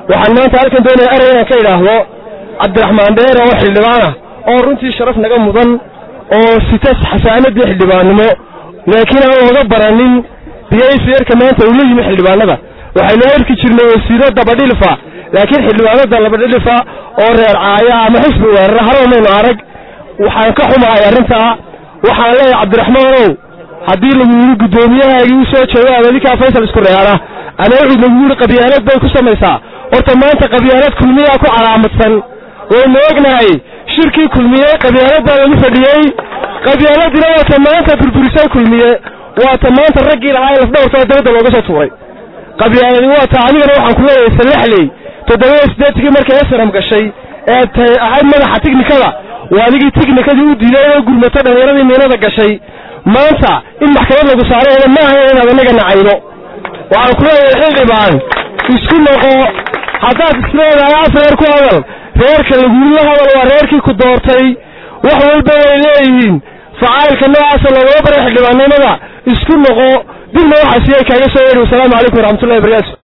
waxaan maanta halkan doonaya erey inaan ka idhaahdo cabdiraxmaan dheer oo xildhibaanah oo runtii sharaf naga mudan oo sita xasaanadii xildhibaannimo laakiin aan looga baranin biyaysyarka maanta uu la yimi xildhibaanada waxaynu arki jirnay wasiiro dabadhilifa laakiin xildhibaanada labadhilifa oo reer caaya ama xisbi weerara haraba maynu arag waxaan ka xumahay arrintaa waxaan leeyahay cabdiraxmaanow haddii lagu yidhi guddoomiyahaagii u soo jeedo ama adinkaa faysal isku reera ama wuxuu lagu yidhi qabyaalad bay ku samaysaa horta maanta qabyaalad kulmiyaa ku calaamadsan waynu ognahay shirkii kulmiye qabyaaladbaa lagu fadhiyey qabyaaladina waata maanta burburisay kulmiye waata maanta raggii lahaa ee lafdhabartoo dabadda looga soo tuuray qabyaaladi waata adigana waxaan ku leeyahay salaxley toddoba siddeetigii markay esram gashay ee tay ahayd madaxa tiknikada waa adigii tiknikadii u diiday oo gurmato dhallinyaradii miinada gashay maanta in maxkamad lagu saarayna ma ahayn inaad anaga nacaydo waxaan ku leeyahay xildhibaan isku noqo haddaad isleedahay af reer ku hadal reerka laguula hadal waa reerkii ku doortay wax walba way leeyihiin facaayilka noocaasa loogama baray xildhibaannimada isku noqo dibna waxaa siyay kaaga soo yeedhi wasalaamu calaykum waraxmatullahi wabarakatu